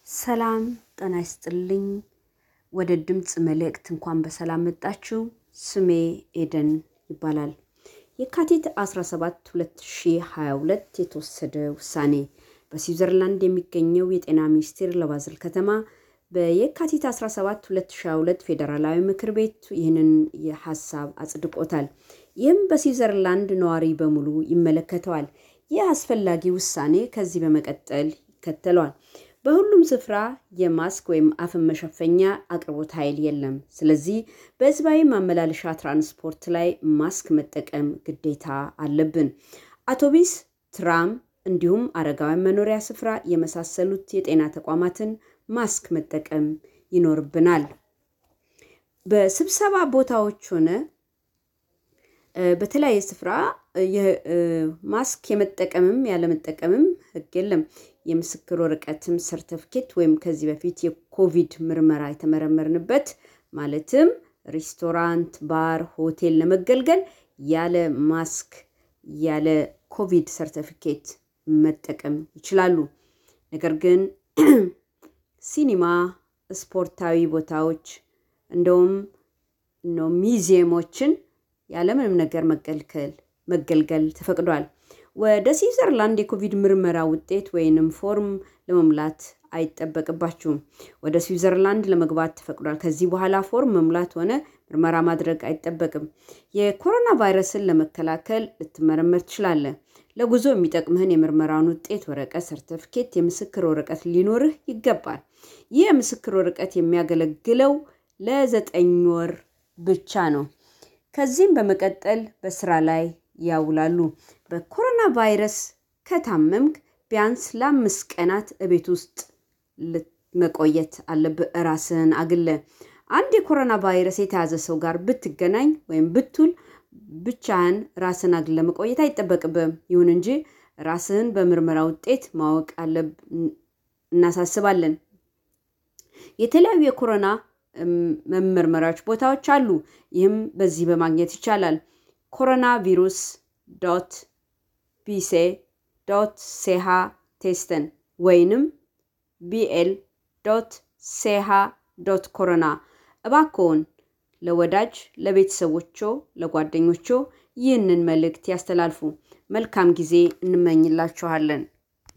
ሰላም ጤና ይስጥልኝ። ወደ ድምፅ መልእክት እንኳን በሰላም መጣችሁ። ስሜ ኤደን ይባላል። የካቲት 17 2022 የተወሰደ ውሳኔ በስዊዘርላንድ የሚገኘው የጤና ሚኒስቴር ለባዝል ከተማ በየካቲት 17 2022 ፌዴራላዊ ምክር ቤት ይህንን የሀሳብ አጽድቆታል። ይህም በስዊዘርላንድ ነዋሪ በሙሉ ይመለከተዋል። ይህ አስፈላጊ ውሳኔ ከዚህ በመቀጠል ይከተለዋል። በሁሉም ስፍራ የማስክ ወይም አፍን መሸፈኛ አቅርቦት ኃይል የለም። ስለዚህ በህዝባዊ ማመላለሻ ትራንስፖርት ላይ ማስክ መጠቀም ግዴታ አለብን። አውቶቢስ፣ ትራም እንዲሁም አረጋውያን መኖሪያ ስፍራ የመሳሰሉት የጤና ተቋማትን ማስክ መጠቀም ይኖርብናል። በስብሰባ ቦታዎች ሆነ በተለያየ ስፍራ ማስክ የመጠቀምም ያለመጠቀምም ህግ የለም። የምስክር ወረቀትም ሰርተፍኬት ወይም ከዚህ በፊት የኮቪድ ምርመራ የተመረመርንበት ማለትም ሬስቶራንት፣ ባር፣ ሆቴል ለመገልገል ያለ ማስክ ያለ ኮቪድ ሰርተፊኬት መጠቀም ይችላሉ። ነገር ግን ሲኒማ፣ ስፖርታዊ ቦታዎች እንደውም ሚዚየሞችን ያለምንም ነገር መገልገል መገልገል ተፈቅዷል። ወደ ስዊዘርላንድ የኮቪድ ምርመራ ውጤት ወይንም ፎርም ለመሙላት አይጠበቅባችሁም። ወደ ስዊዘርላንድ ለመግባት ተፈቅዷል። ከዚህ በኋላ ፎርም መሙላት ሆነ ምርመራ ማድረግ አይጠበቅም። የኮሮና ቫይረስን ለመከላከል ልትመረመር ትችላለህ። ለጉዞ የሚጠቅምህን የምርመራውን ውጤት ወረቀት፣ ሰርተፍኬት፣ የምስክር ወረቀት ሊኖርህ ይገባል። ይህ የምስክር ወረቀት የሚያገለግለው ለዘጠኝ ወር ብቻ ነው። ከዚህም በመቀጠል በስራ ላይ ያውላሉ። በኮሮና ቫይረስ ከታመምክ ቢያንስ ለአምስት ቀናት እቤት ውስጥ መቆየት አለብህ። ራስህን አግለ አንድ የኮሮና ቫይረስ የተያዘ ሰው ጋር ብትገናኝ ወይም ብትውል ብቻህን ራስህን አግለ መቆየት አይጠበቅብህም። ይሁን እንጂ ራስህን በምርመራ ውጤት ማወቅ አለብ እናሳስባለን። የተለያዩ የኮሮና መመርመሪያዎች ቦታዎች አሉ። ይህም በዚህ በማግኘት ይቻላል። ኮሮና ቪሩስ ዶት ቢሴ ዶት ሴሃ ቴስተን ወይንም ቢኤል ዶት ሴሃ ዶት ኮሮና። እባክዎን ለወዳጅ ለቤተሰቦቾ፣ ለጓደኞቾ ይህንን መልእክት ያስተላልፉ። መልካም ጊዜ እንመኝላችኋለን።